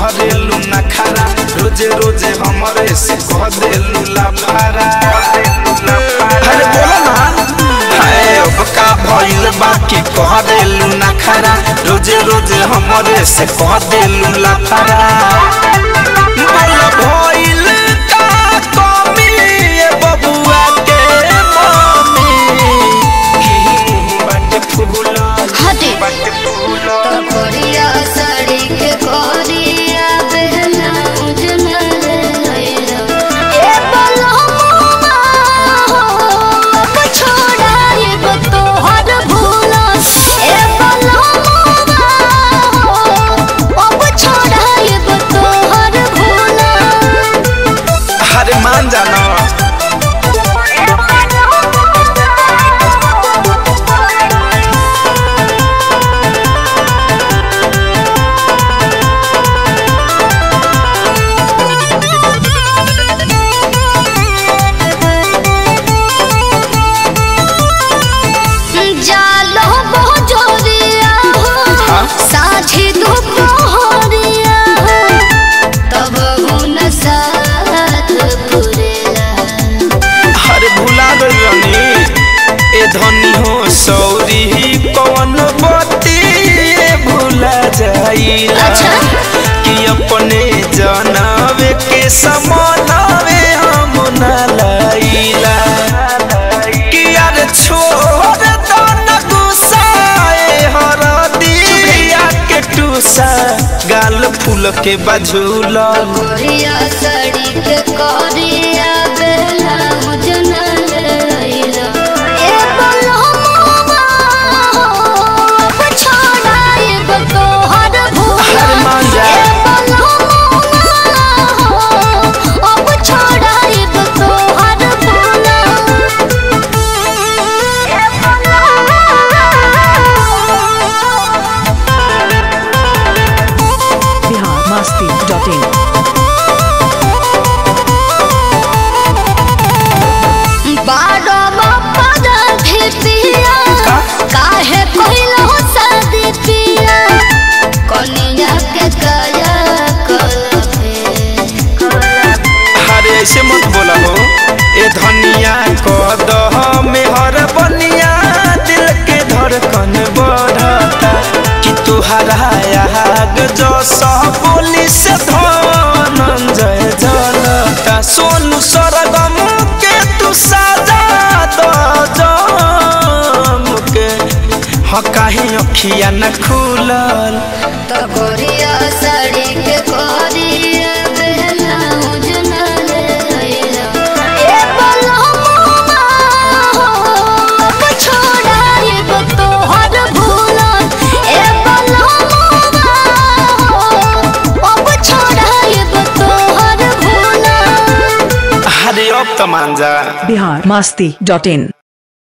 करेलू नखरा रोजे रोजे हमरे से कह देलू लाफारा अरे बोला ना हाय अब का भइल बाकी कह देलू नखरा रोजे रोजे हमरे से कह देलू लाफारा बोला भइल का कमी ए बबुआ के मम्मी की मुंह बाटे फूला हटे बाटे फूला तो कोरिया साड़ी के कोरिया बहना उजना रे लैला ए बलहुआ हो अब छोड़ा ये बतो हर भूला ए बलहुआ हो अब छोड़ा ये बतो हर भूला अरे मान जाना जालो बहुत जोरिया हो साझी दोपहरिया हो तब हुन साथ पुरेला अरे भुला गई रानी ए धनी हो सौरी कौन बती भुला जाइला अच्छा। कि अपने जानवे के समानवे हम न लाइला कि यार छोड़ दो न गुस्साए हरदिया के टूसा गाल फूल के बझूला कोरिया साड़ी के कोरिया बेला मुजना लैला ए बलहुआ हो अब छोड़ा ये बतो हर भूला अरे मान जा। ए बलहुआ हो अब छोड़ा ये बतो हर भूला ए बलहुआ biharmasti.in बारो बापा राधे पिया का? काहे कोइलो शादी पिया कनिया के काया कलपे अरे ऐसे मत बोला हो ए धनिया कदह में हर बनिया दिल के धड़कन बढ़ता कि तुहरा आग जो सब बोली से धनंजय जनता सोनू सरगम के तू साजा दो जम के ह काहे अखिया न खुलल तो कोरिया साड़ी के कोरिया बहना उजना ले लैला ए बलहुआ हो अब छोड़ा ये बतो हर भूला ए बलहुआ हो अब छोड़ा ये बतो हर भूला अरे अब तो मान जा biharmasti.in